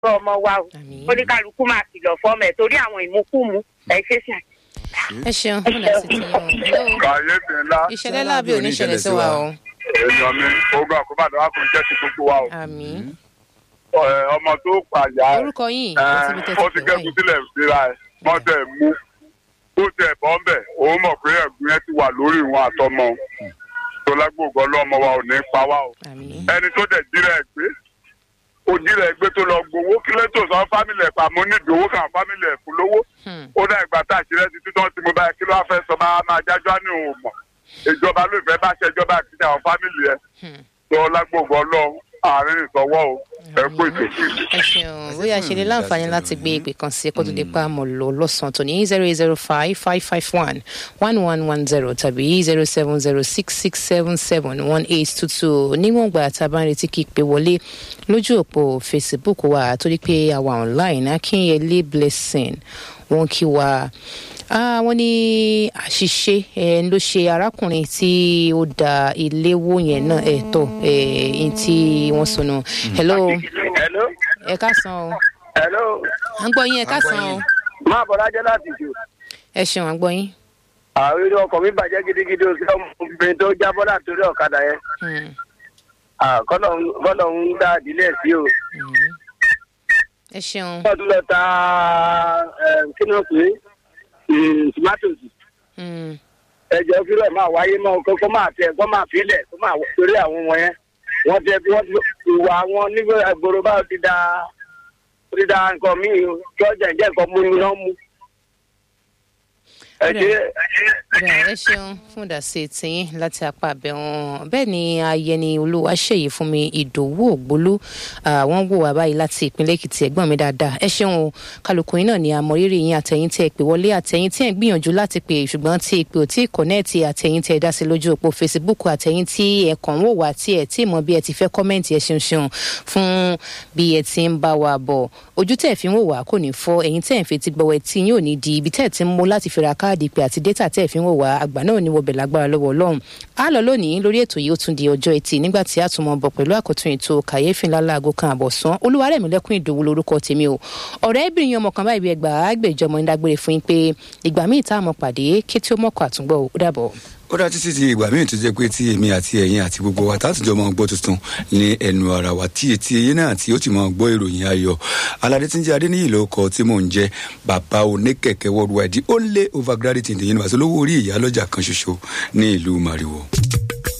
fún ọmọ wa o Àmín. oníkálukú máa kìlọ̀ fọ́mọ ẹ̀ torí àwọn ìmúkúmu ẹ̀ ṣe ṣe ẹ ṣeun fún àti tí wọn. Hello. kàyéfì ńlá ìṣẹ̀lẹ̀ láàbí oníṣẹ̀lẹ̀ sí wa o. èèyàn mi ogun àkóbàdàn wa kò jẹ́ ti gbogbo wa o àmín. Ẹ, ọmọ tó pàyà ẹ orúkọ yín ẹ, àti ibi tẹ́tí ó ti pè kẹ́kọ̀ọ́ wáyé. sílẹ̀ síra ẹ̀ wọ́n tẹ̀ mú ó tẹ̀ bọ́ ń bẹ̀ òun mọ̀ pé ẹ̀gún yẹn ti wà lórí ìwọ̀n àtọmọ tó lágbóògùn ọlọ́mọ wa ò ní pa wá o àmín. ẹni tó dẹ̀ jíra ẹ̀ gbé ó jíra ẹ̀ gbé tó lọ gbowó kí ló tó sọ fámìlì ẹ̀ pàmò ní ìdòwó kan fámìlì ẹ̀ fún lówó Hmm. ó dá ìgbà tá àṣírí ẹtì títọ́ tí mo bá yẹ kí ló wá fẹ́ sọ máa máa jájọ́ á ní òun mọ̀ ìjọba ló fẹ́ bá ṣe ìjọba àti àwọn fámìlì ẹ̀ Hmm. tó lágbóògùn ọlọ́run àárín ìsọwọ́ o ẹ kú ètò. ẹ ṣeun bóyá ṣe lè láǹfààní láti gbé ìpè kan sí kó tó di pa mọ̀ lọ lọ́sàn-án tó ní zero eight zero five five five one one one one zero tàbí zero seven zero six six seven seven one eight two two níwọ̀n gbà tá a bá ń retí kí ìpè wọlé lójú òpó facebook wa torí pé àwa online akínyẹlé blessing wọn kí wa Ah, wọ́n ní àṣìṣe ẹ̀ ló ṣe arákùnrin tí ó da ilé wó yẹn náà ẹ̀ tọ̀ ẹ̀ tí wọ́n sọnù. hello hello ẹ káàsán o hello à ń gbọ́ yín ẹ káàsán o máa bọ̀ lájẹ́ láti jù ẹ ṣeun à ń gbọ́ yín. àwọn eré ọkọ̀ mi bàjẹ́ gidigidi o sí ọmọbìnrin tó jábọ́ látòrí ọ̀kadà yẹn Hmm, Ah, kọ́lọ̀ ń dá ìdílé ẹ̀ sí o. hmm. ẹ ṣeun wọ́n tún lọ ta eh, kí ni wọ́n pè é Mm, tomatoes Hmm, ẹjọ́ kí ló máa wáyé mọ́ kó kó máa tẹ kó máa filẹ̀ kó máa torí àwọn ọmọ yẹn wọ́n tẹ bí wọ́n ti ìwà wọn nígbà ìgboro báwo ti da ti da nǹkan míì o, kí ọjà ìjẹ́ nǹkan mú ni wọ́n mú. ẹ ṣe ẹ ṣe. bẹ́ẹ̀ ẹ ṣeun fún ìdásí tiyín láti apá àbẹ̀wọ̀n bẹ́ẹ̀ ni ayẹni olúwa ṣèyí fún mi ìdòwú ògbólú Ah, wọ́n wò wá báyìí láti ìpínlẹ̀ èkìtì ẹ̀gbọ́n mi dáadáa ẹ ṣeun o kálukú yín náà ni àmọ̀rírì yín àtẹ̀yìn tẹ́ ẹ pè wọlé àtẹ̀yìn tí ẹ̀ ń gbìyànjú láti pè ṣùgbọ́n tí ìpè ò tí ì kọ̀nẹ́ẹ̀tì àtẹ̀yìn tẹ́ ẹ dá sí lójú òpó facebook àtẹ̀yìn tí ẹ kàn ń wò wá tí ẹ tí ì mọ bí ẹ ti fẹ́ kọ́mẹ́ǹtì ẹ ṣeun ṣeun fún bí ẹ ti ń bá wa bọ̀ ojú tẹ́ ẹ fi ń wò wá kò ní fọ́ ẹ̀yìn tẹ́ ẹ fi ti gbọ́wọ́ tí yín ò ní di ibi tẹ́ ẹ ti ń mú láti fi ra káàdì pé àti dátà tẹ́ ẹ fi ń wò wá àgbà náà ní wọbẹ̀ lágbára lọ́wọ́ ọlọ́run á lọ lónìí lórí ètò yìí ó tún di ọjọ́ etí nígbà tí a tún mọ bọ̀ pẹ̀lú àkótún ètò kàyéfì ńlá láago kan àbọ̀sán olúwarẹ̀mílẹ́kùn ìdòwú lorúkọ tèmi o ọ̀rẹ́bìnrin ọmọ kan báyìí bí ẹgbàá àgbèjọ ọmọ ìdágbére fún yín pé ìgbà míì tá a mọ̀ pàdé kí tí ó mọ̀kọ́ àtúngbọ̀ ó dàbọ̀. ó dá títí di ìgbà míì tó jẹ́ pé tí èmi àti ẹ̀yin àti gbogbo wa tátùjọ máa gbọ́ tuntun ní ẹnu ara wa tí etí eyín náà tí ó ti máa gbọ́ ìròyìn ayọ̀ aládé tí ń jẹ́ adéníyì ló kọ tí mò ń jẹ́ bàbá oníkẹ̀kẹ́ worldwide the only overgraduate in the universe olówó orí ìyá lọ́jà kan ṣoṣo ní ìlú mariwo.